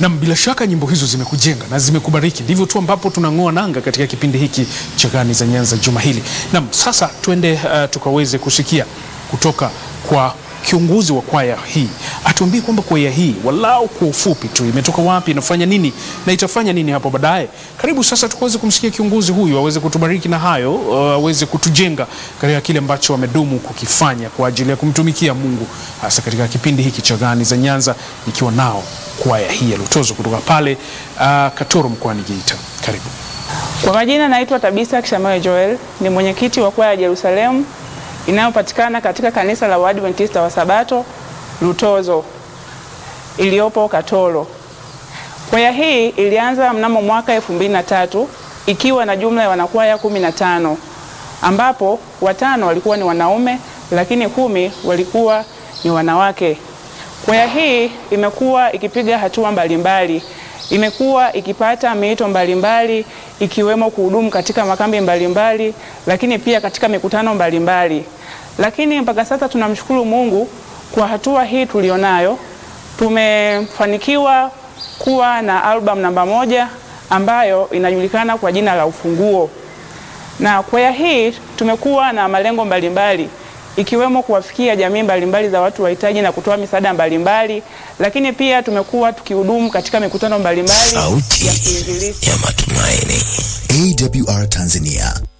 Nam, bila shaka nyimbo hizo zimekujenga na zimekubariki, ndivyo tu ambapo tunang'oa nanga katika kipindi hiki cha Gani za Nyanza juma hili. Nam, sasa tuende uh, tukaweze kusikia kutoka kwa kiongozi wa kwaya hii, atuambie kwamba kwaya hii walau kwa ufupi tu imetoka wapi, inafanya nini na itafanya nini hapo baadaye. Karibu sasa tukaweze kumsikia kiongozi huyu aweze kutubariki na hayo, uh, aweze kutujenga katika kile ambacho wamedumu kukifanya kwa ajili ya kumtumikia Mungu, hasa katika kipindi hiki cha Gani za Nyanza, nikiwa nao kwaya hii ya Lutozo kutoka pale uh, Katoro mkoani Geita. Karibu. Kwa majina naitwa Tabisa Kishamayo Joel, ni mwenyekiti wa kwaya ya Jerusalemu inayopatikana katika kanisa la Waadventista wa Sabato Lutozo iliyopo Katoro. Kwaya hii ilianza mnamo mwaka elfu mbili na tatu ikiwa na jumla ya wanakwaya kumi na tano ambapo watano walikuwa ni wanaume lakini kumi walikuwa ni wanawake. Kwaya hii imekuwa ikipiga hatua mbalimbali, imekuwa ikipata miito mbalimbali ikiwemo kuhudumu katika makambi mbalimbali, lakini pia katika mikutano mbalimbali. Lakini mpaka sasa tunamshukuru Mungu kwa hatua hii tulionayo. Tumefanikiwa kuwa na album namba moja ambayo inajulikana kwa jina la Ufunguo, na kwaya hii tumekuwa na malengo mbalimbali ikiwemo kuwafikia jamii mbalimbali za watu wahitaji na kutoa misaada mbalimbali, lakini pia tumekuwa tukihudumu katika mikutano mbalimbali Sauti ya kuinjilisti. ya matumaini. AWR Tanzania